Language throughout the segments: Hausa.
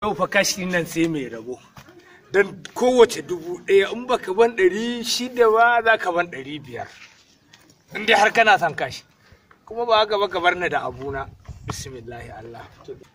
yau fa kashi nan sai mai rabo don kowace dubu ɗaya in baka ban ɗari shida ba za ka ban ɗari biyar in dai har kana son kashi kuma ba haka ba ka bar ni da abuna bismillahi Allah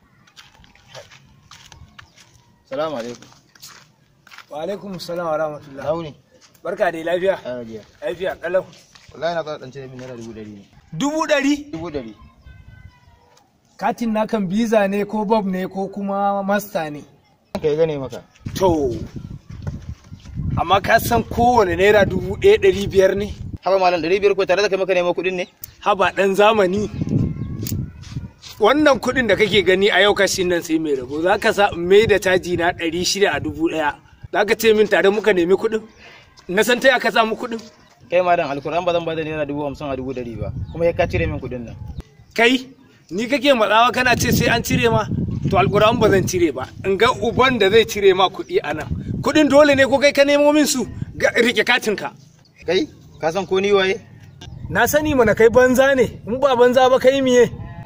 Salamu alaikum. wa alaikum salam wa rahmatullah Launi. barka da lafiya Ana jiya. lafiya kalau Wallahi na ɗan cire min naira dubu ɗari ne. dubu ɗari Dubu ɗari. katin na kan biza ne ko bob ne ko kuma masta ne Ka yi gane maka. to amma ka san kowane naira dubu ɗaya ɗari biyar ne Haba malam ɗari biyar ko tare da kai maka neman kuɗin ne? haba ɗan zamani wannan kuɗin da kake gani a yau kashin nan sai mai rabo za ka sa in mai da caji na ɗari shida a dubu ɗaya za ka ce min tare muka nemi kuɗin na san taya ka samu kuɗin Kai malam alkur'an ba zan ba da naira dubu hamsin a dubu ɗari ba. Kuma ya ka cire min kuɗin nan. kai ni kake matsawa kana ce sai an cire ma to alƙur'an ba zan cire ba in ga uban da zai cire ma kuɗi a nan kuɗin dole ne ko kai ka nemo min su ga rike katinka Kai ka san ko ni waye? na sani mana kai banza ne in ba banza ba kai miye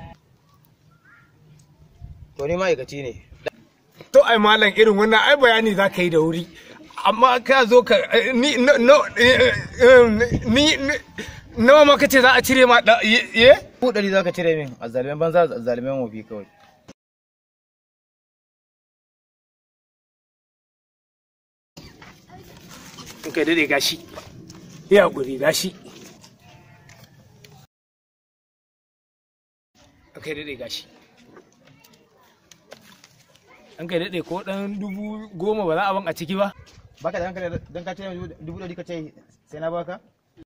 To ni ma'aikaci ne. to ai malam irin wannan ai bayani za ka yi da wuri amma ka zo ka ni no no eh, eh, ni ni- nawa ma kace za a cire ma da ye ye? Dubu ɗari za ka cire min a zalimin banza a zalimin wofi kawai. in kai dade gashi ya guri gashi in kai dade gashi an kai dade ko dan dubu goma ba za a ban a ciki ba Baka da hankali don ka cire min dubu ɗari ka ce sai na baka?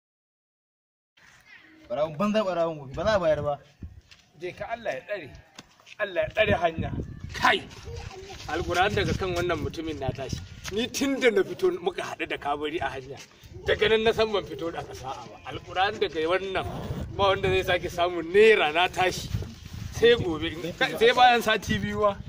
Ɓarawun banza ɓarawun wofi ba za a bayar ba. je ka Allah ya tsare Allah ya tsare hanya kai alquran daga kan wannan mutumin na tashi ni tun da na fito muka haɗu da kabari a hanya daga nan na san ban fito da sa'a ba alquran daga wannan ba wanda zai sake samun naira na tashi sai gobe sai bayan sati biyu ba